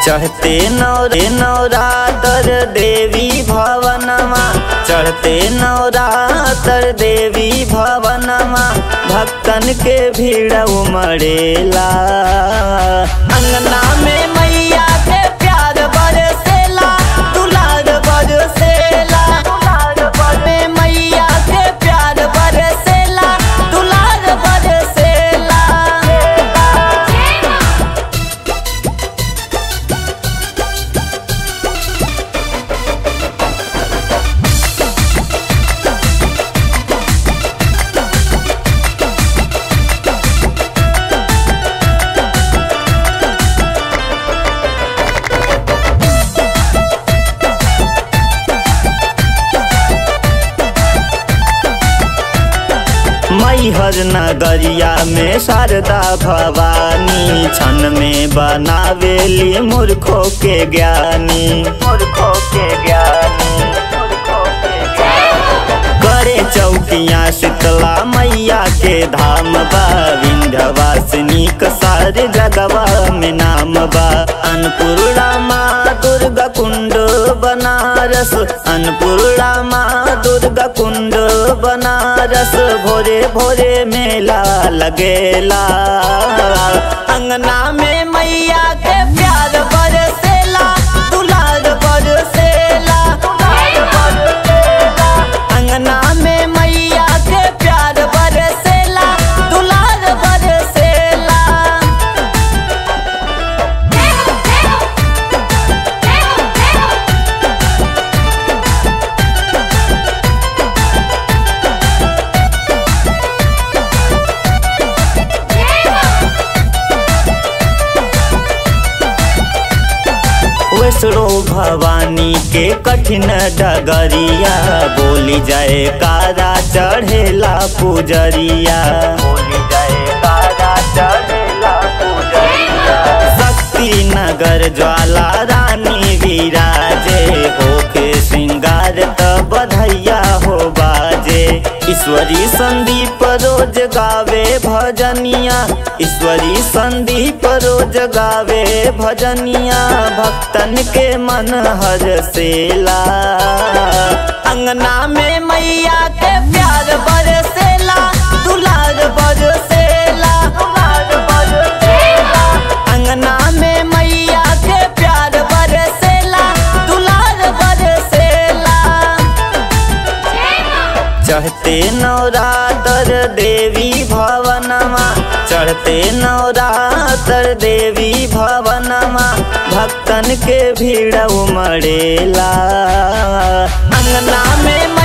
चढ़ते नौरे नवरातर देवी भवनमा चढ़ते नवरातर देवी भवनमा भक्तन के भीड़ उमड़ेला अंगना में मैया के प्यार बरसेला दुलार बरसेला में मैया के प्यार बरसेला दुलार बरसेला मैहर नगरिया में शारदा भवानी क्षण में बनावेली मूर्खों के ज्ञानी मूर्खों के ज्ञानी करे चौकिया शीतला मैया के धाम बा विंध्यवासिनी सारे जगवा में नाम बा अन्नपूर्णा माँ दुर्गा कुंड बनारस अन्नपूर्णा माँ दुर्गा कुंड बनारस भोरे भोरे मेला लगेला अंगना में मैया के प्यार बरसेला दुलार बरसेला अंगना में मैया के प्यार बरसेला दुलार बरसेला वैष्णो भवानी के कठिन डगरिया बोली जाए कारा चढ़ेला पुजरिया बोली जाए कारा चढ़ेला पुजरिया शक्ति नगर ज्वाला रानी विराजे होके श्रृंगार त बधैया हो बाजे ईश्वरी संदीप रोज गावे भजनिया ईश्वरी संदीप रोज गावे भजनिया भक्तन के मन हर सेला अंगना में मैया के प्यार बरसेला दुलार बरसेला अंगना में मैया के प्यार बरसेला दुलार बरसेला चढ़ते नवरातर देवी भवनमा चढ़ते नवरातर देवी भवनमा भक्तन के भीड़ उमड़ेला अंगना में